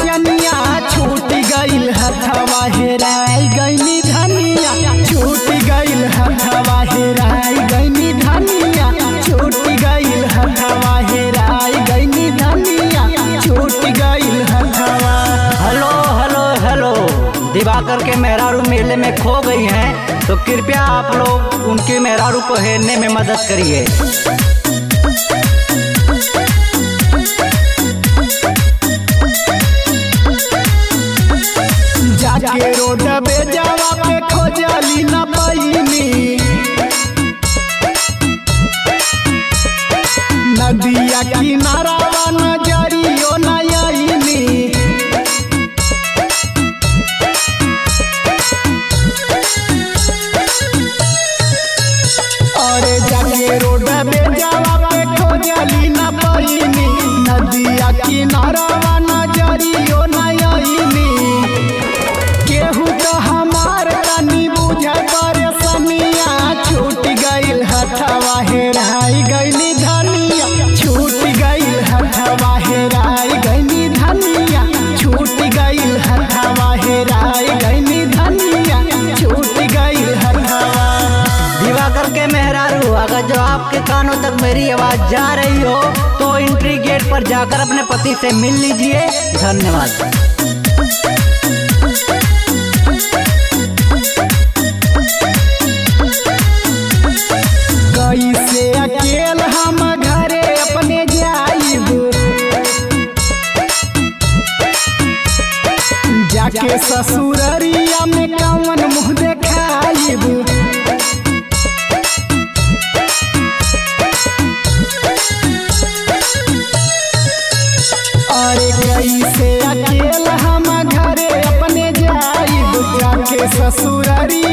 चनिया छूट गइल हथवा हेराई गइनी धनिया छूट गइल हथवा हेराई गइनी धनिया छूट गइल हथवा हेराई गइनी धनिया छूट गइल हथवा हेलो हेलो हेलो दिवाकर के मेहरारू मेले में खो गई हैं तो कृपया आप लोग उनके मेहरारू को हेरने में मदद करिए जाके रोड पे जावा पे खोजली न पैनी नदिया किनारावा नजरियो न आईनी अरे जाके रोड पे जावा पे खोजली न पैनी नदिया किनारावा नजरियो न आईनी केहू तो हमार तनी बुझ परेशानिया छूट गइल हथवा हेराई गइली धनिया छूट गइल हथवा हेराई गइली धनिया छूट गइल हथवा हेराई गइली धनिया छूट गइल हथवा दिवाकर के मेहरारू अगर जो आपके कानों तक मेरी आवाज जा रही हो तो एंट्री गेट पर जाकर अपने पति से मिल लीजिए धन्यवाद कैसे अकेल हम घरे अपने जाइब जाके ससुररिया में कवन मुँह देखाइब अरे कैसे अकेल हम घरे अपने जाइब जाके ससुररिया